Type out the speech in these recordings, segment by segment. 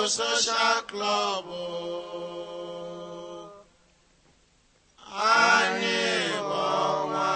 Social Club. Anyị bụ ọnwa.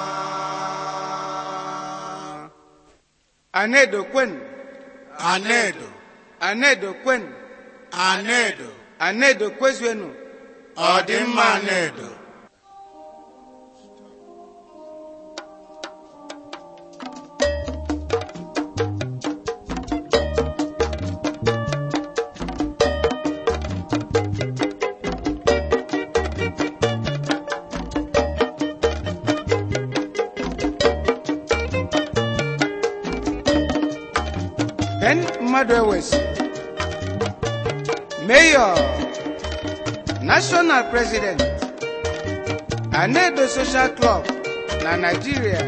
anedo kwen Anedo, anedo kwen Anedo, anedo kwezuenu ọdịmma Anedo. ben mmadụ ewesi mayor national president anedo social club na nigeria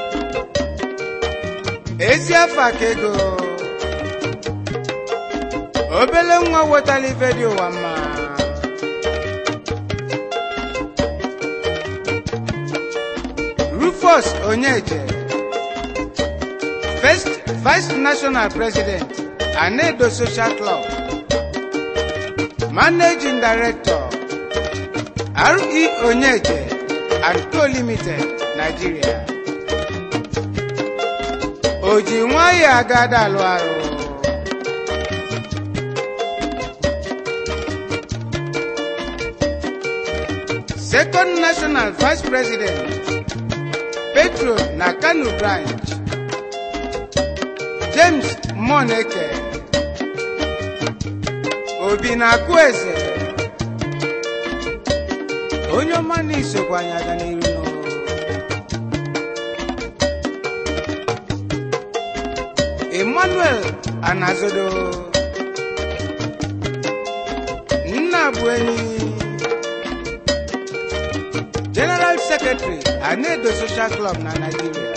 ezi afọ aka ego obele nwa wetara ife dị ụwa mma rufus onyeje first vice national president anedo social club managing director re onyeje and co limited nigeria o ji nwayọ agada alụ arụ second national vice president petro na kano branch james moneke obi na-akụ eze onye ọma na isokwa anyị aga n'iru n'ụlọ emmanuel anazodo nna bụ enyi general secretary anedo social club na nigeria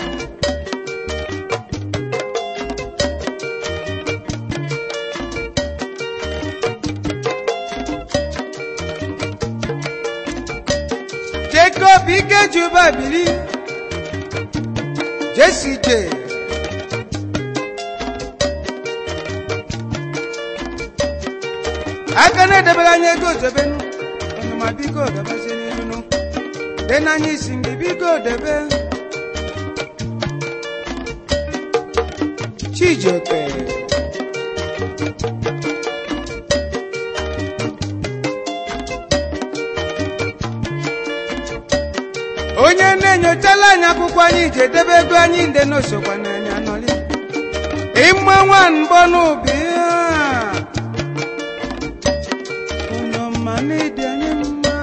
jacob ikejuba bili jesi j aka na-edebere anya ego ozobenu ọnụma biko debezie n'ilunu dị n'anya isi mgbe biko debe chijioke onye na-enyochala anyị akwụkwọ anyị ji edebe ego anyị nde n'osokwa n'anya nọli ịma nwa mbọ n'ubi ya. onye ọma na-ede anyị mma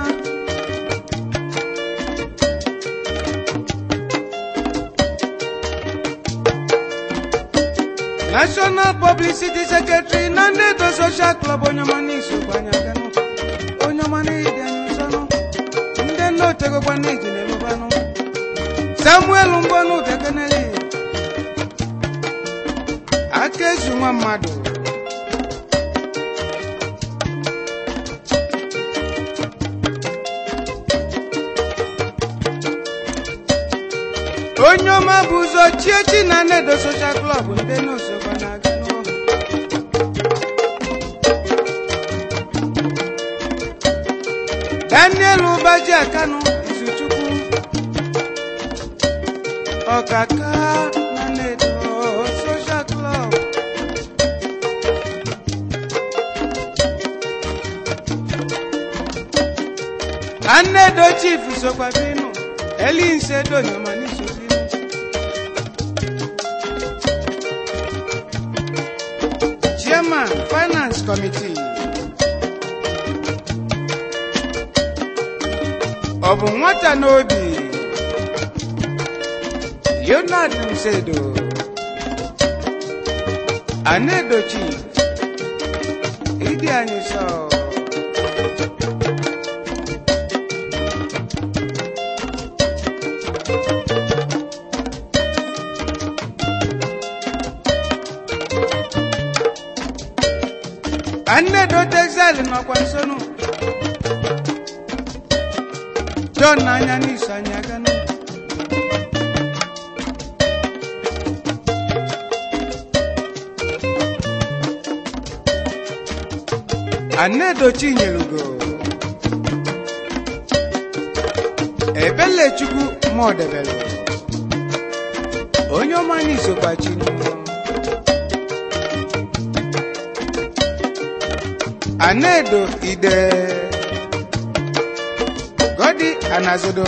national publicity secretary na ndedo social club onye ọma n'isokwa anyị aganụ onye ọma na-ede anyị ụzọnụ ndị nne otegokwa n'iji na-elubanụ samuel mbọnụ dekeneli aka ezu nwa mmadụ onye ọma bụ ụzọ chiechi na nnedo social club ndị n'osokwa na-aga n'ụlọ daniel ụbaji akanụ izuchukwu ọkaka na nnedo social club anedo chief sokwa binu elinse donyoma n'isobinu chairman finance committee ọ bụ nwata n'obi leonard nsedo anedochi ịdị anyị sọ anedo texel nọkwa nsonu john n'anya n'iso anyị aga n'ụlọ anedochi nyelugo ebelechukwu mọdebelu onye ọma anyị sokwa chinu anedo ide godi anazodo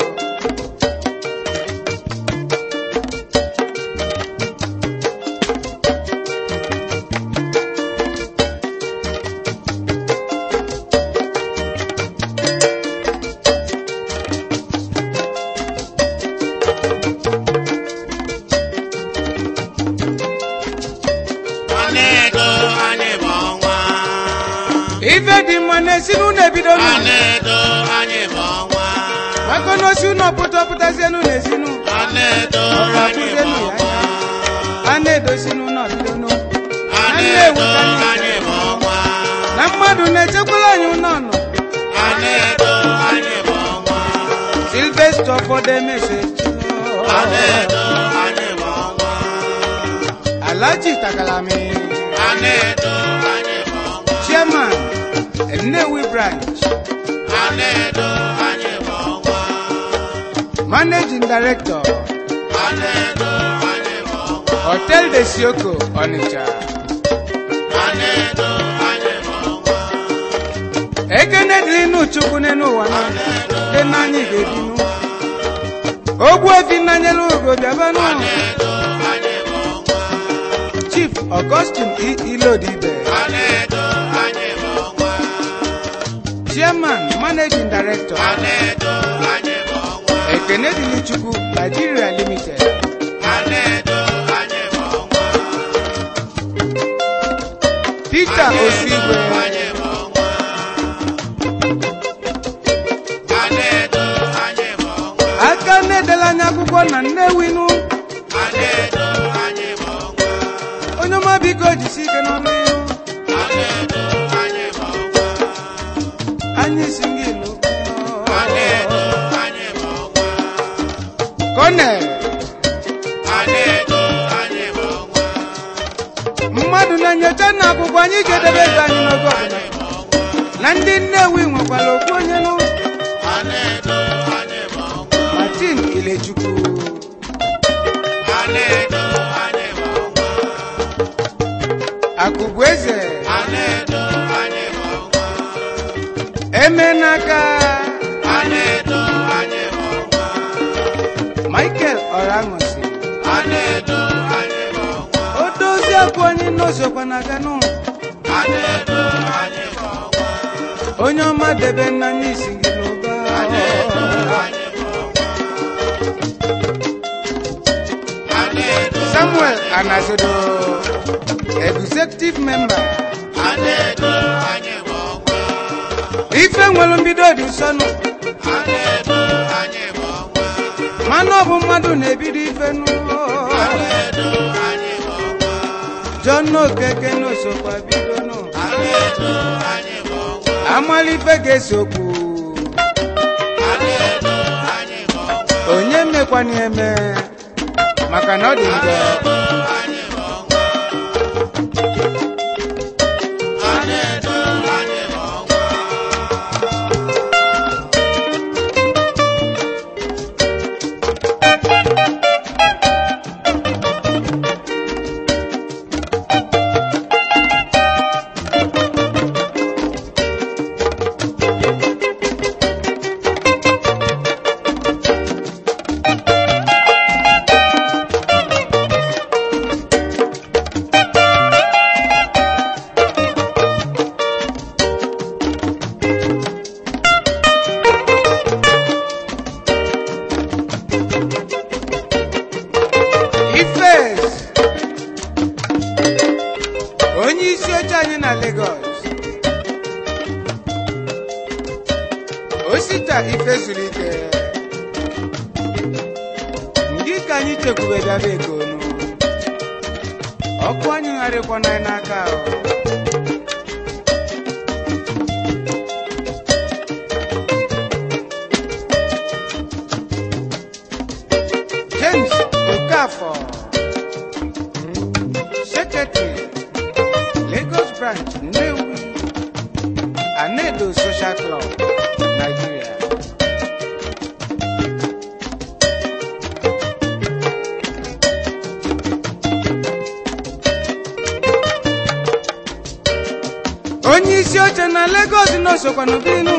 Anedo anyị bụ ọnwa. ife dị mma na-esi n'ụlọ ebido n'ụlọ Anedo anyị bụ ọnwa. maka na osi ụlọ pụta pụtazienụ n'ezinu Anedo ọrụ anyị bụ akụzienụ ya ọnwa. anya a na-edosi n'ụlọ bido n'ụlọ Anedo anyị bụ ọnwa. na mmadụ na-echekwala anyị ụlọ nọ Anedo anyị bụ ọnwa. silvester fọdụ emesechi Anedo anyị bụ ọnwa. alaji takalami Anedo anyị bụ ọnwa. chairman nnewi branch Anedo anyị bụ ọnwa. managing director Anedo anyị bụ ọnwa. hotel de sioko onitsha Anedo anyị bụ ọnwa. ekene dịrị n'uchukwu n'elu ụwa na dị n'anyị ga-ebinu ogbu efi nnanyelu ugo bịabanụ Anedo anyị bụ ọnwa. chief augustine I- ilodibe Anedo anyị bụ ọnwa. chairman managing director Anedo anyị bụ ọnwa. ekene dịrị chukwu nigeria limited Anedo anyị bụ ọnwa. peter osigwe Anyị bụ ọnwa. Anedo anyị bụ ọnwa. aka na-edela anya akwụkwọ na nnewinu Anedo anyị bụ ọnwa. onye ọma biko jisi ike n'ọrụ ihu Anedo anyị bụ ọnwa. anyị si gị ilu Anedo anyị bụ ọnwa. konel Anedo anyị bụ ọnwa. mmadụ na-enyocha na akwụkwọ anyị ga-edebe ego anyị n'oge ọbụla na ndị nnewi nwekwara okwu onye nụ Anedo anyị bụ ọnwa. martin ilechukwu Anedo anyị bụ ọnwa. akụbụ eze Anedo anyị bụ ọnwa. eme n'aka Anedo anyị bụ ọnwa. michael ọraṅụsi Anedo anyị bụ ọnwa. o dozie akwa anyị n'ozokwa na ganụ Anedo anyị bụ ọnwa. onye ọma debe nna anyị isi gị n'ụba Anedo anyị bụ ọnwa. Anedo samuel anazodo executive member Anedo anyị bụ ọnwa. ife nwere mbido dị nsọnụ Anedo anyị bụ ọnwa. mana ọ bụ mmadụ na-ebido ife nụ Anedo anyị bụ ọnwa. john okeke n'osokwa bido nụ Anedo anyị bụ ọnwa. amalife ga-esokwu Anedo anyị bụ ọnwa. onye mekwana eme maka na ọ dị njọ anyị bụ ọnwa. Anedo anyị bụ ọnwa. ifes onye isi oche anyị na Lagos osita ife zuru ike ndị ka anyị chekwube bịaba egonu ọkụ anyị gharịkwana anyị n'aka ahụ James Okafor Secretary Lagos Branch Nnewi Social Club, Nigeria. onye isi oche na Lagos n'osokwa n'obinu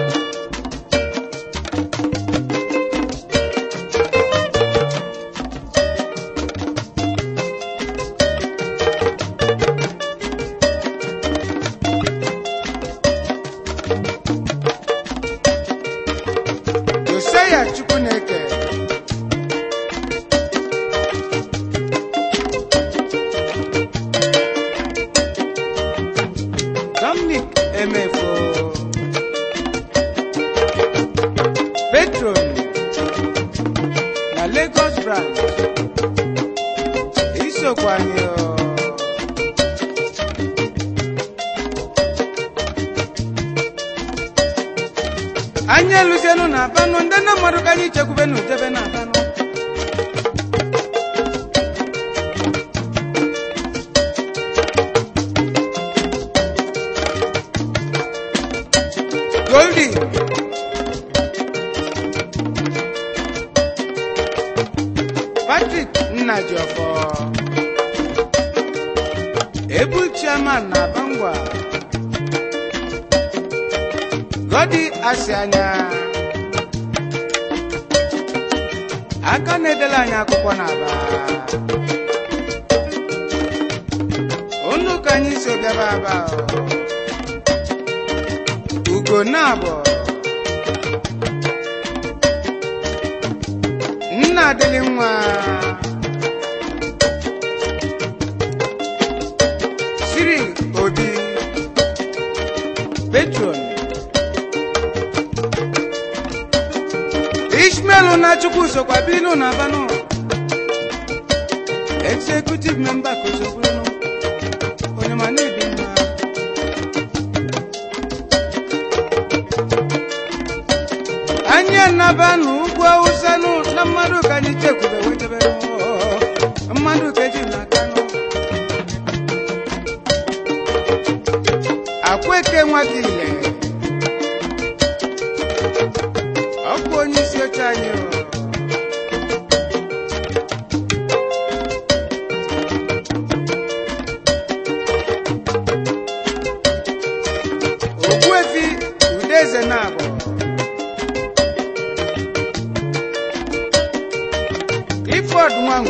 Josiah Chukwuneke Dominic Emefo Petron na Lagos branch isokwa anyị o. anyị eluzienu na abanụ ndị nne mmadụ ka anyị chekwubenu jebe na abanụ Goldie Patrick Nnajiọfọ Ebu chairman na Bangwa Godi Asianya aka na-edela anyị akwụkwọ n'aba unu ka anyị so bịaba aba o. ugo na-abọ nna adịlị nwa siri obi petron ishmael na chukwu sokwa binu na banụ executive member ka osokwuru onye ma na-ebi mma anyị anaba n'ugwu awụsa nụ na mmadụ ka anyị chekwube wetebere mmadụ ka eji n'aka nụ akweke nwaka ile ọ bụ onye isi oche anyị o. ogbuefi udeze na-abụ ifod nwangu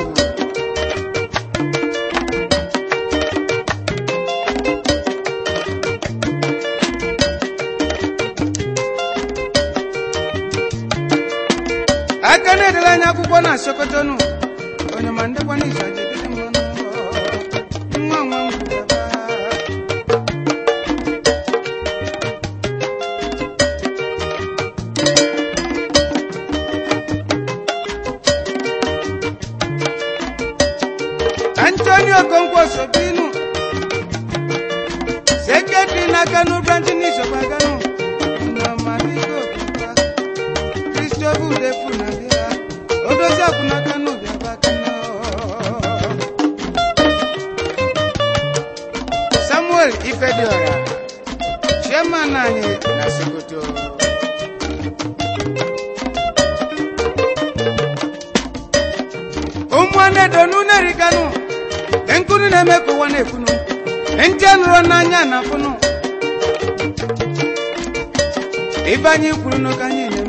aka na-edela anya akwụkwọ na sokotonu onye ma ndekwa n'izu aja edede mmanụ nwa nwa ngwu bịaba. Antonio Okonkwo Sobinu sekretari na Kano branch n'Isokwa Kano na Mariko Bịaba Christopher Udefu na bịa odozi akwụ na Kano bịaba Kano Samuel Ifediora chairman anyị na Sokoto ụmụnne donu na-erikanu nkunu na-eme ka ụwa na-ekwunu ntị nụrụ n'anya na afụnụ ibe anyị kwuru n'oge anyị na-eme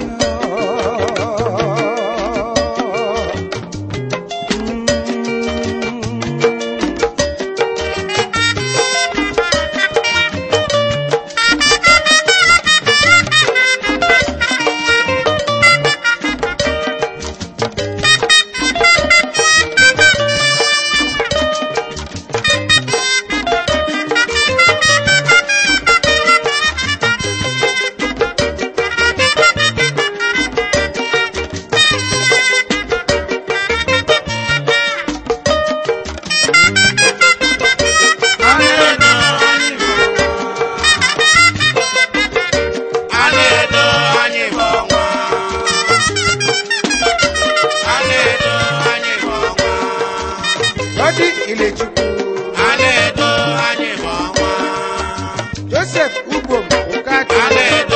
Godi Ilechukwu Joseph Ugom Ukatu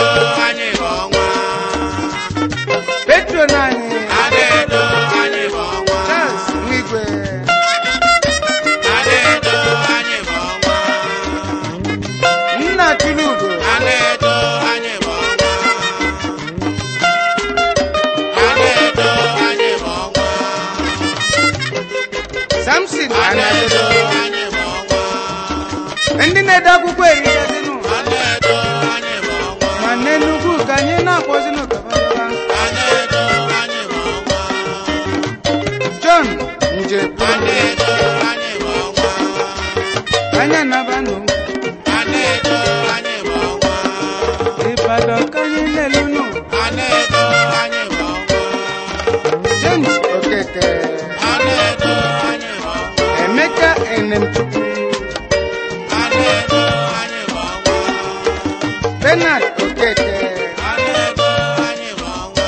samson Anedo anadedo anyị bụ ọnwa. ndị na-ede akwụkwọ erigazinụ Anedo anyị bụ ọnwa. ma n'enugwu ka anyị na-akpọzinụ kabadaba Anedo anyị bụ ọnwa. john njepụ Anedo anyị bụ ọnwa. anya nabanụ Anedo anyị bụ ọnwa. ịbadan ka anyị lelunụ Anedo anyị bụ ọnwa. james okeke Anedo anyị bụ ọnwa. emeka enemchukwu Anedo anyị bụ ọnwa. benard okeke Anedo anyị bụ ọnwa.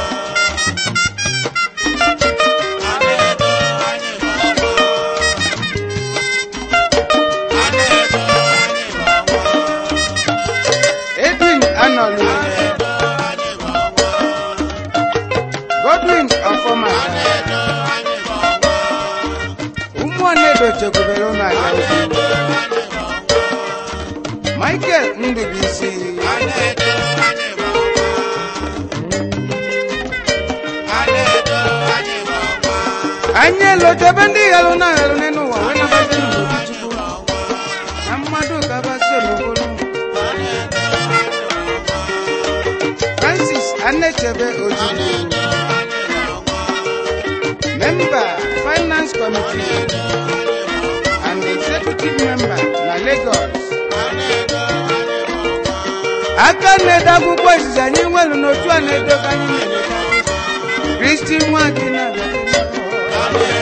Anedo anyị bụ ọnwa. Anedo anyị bụ ọnwa. edwin anọlu Anedo anyị bụ ọnwa. godwin ọfọma Anedo anyị bụ ọnwa. ụmụọnedo chekwubere ụlọ aga michael ndụbụisi Anedo anyị bụ ọnwa. Anedo anyị bụ ọnwa. anyị elotebe ndị ghalụ na aghalụ n'elu ụwa wee nabazi n'obodo Anyị bụ ọnwa. na mmadụ gabazi n'okporo francis anechebe ojukwu member finance committee and executive member na lagos aka na-ede akwụkwọ izizi anyị nwelu n'otu a na-edobe anyị na-eleta kristi nwa gị na-abịa